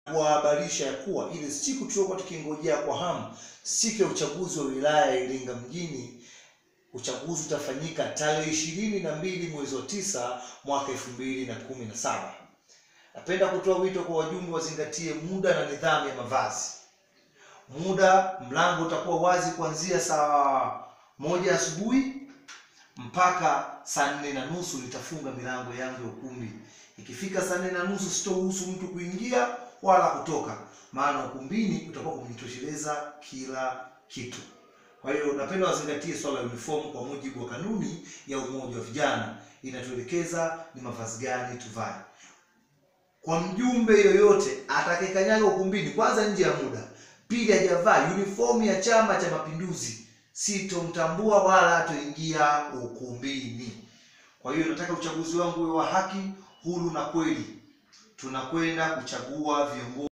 kuwahabarisha ya kuwa ile siku tuliokuwa tukingojea kwa hamu, siku ya uchaguzi wa wilaya ya Iringa mjini, uchaguzi utafanyika tarehe ishirini na mbili mwezi wa tisa mwaka elfu mbili na kumi na saba. Napenda kutoa wito kwa wajumbe wazingatie muda na nidhamu ya mavazi. Muda, mlango utakuwa wazi kuanzia saa moja asubuhi mpaka saa nne na nusu nitafunga milango yangu ya ukumbi. Ikifika saa nne na nusu sitoruhusu mtu kuingia wala kutoka, maana ukumbini utakuwa kumejitosheleza kila kitu. Kwa hiyo napenda wazingatie swala la uniform kwa mujibu wa kanuni ya umoja wa vijana, inatuelekeza ni mavazi gani tuvae. Kwa mjumbe yoyote atakayekanyaga ukumbini, kwanza nje ya muda, pili hajavaa uniform ya Chama cha Mapinduzi, sitomtambua wala hatoingia ukumbini. Kwa hiyo nataka uchaguzi wangu uwe wa haki, huru na kweli. Tunakwenda kuchagua viongozi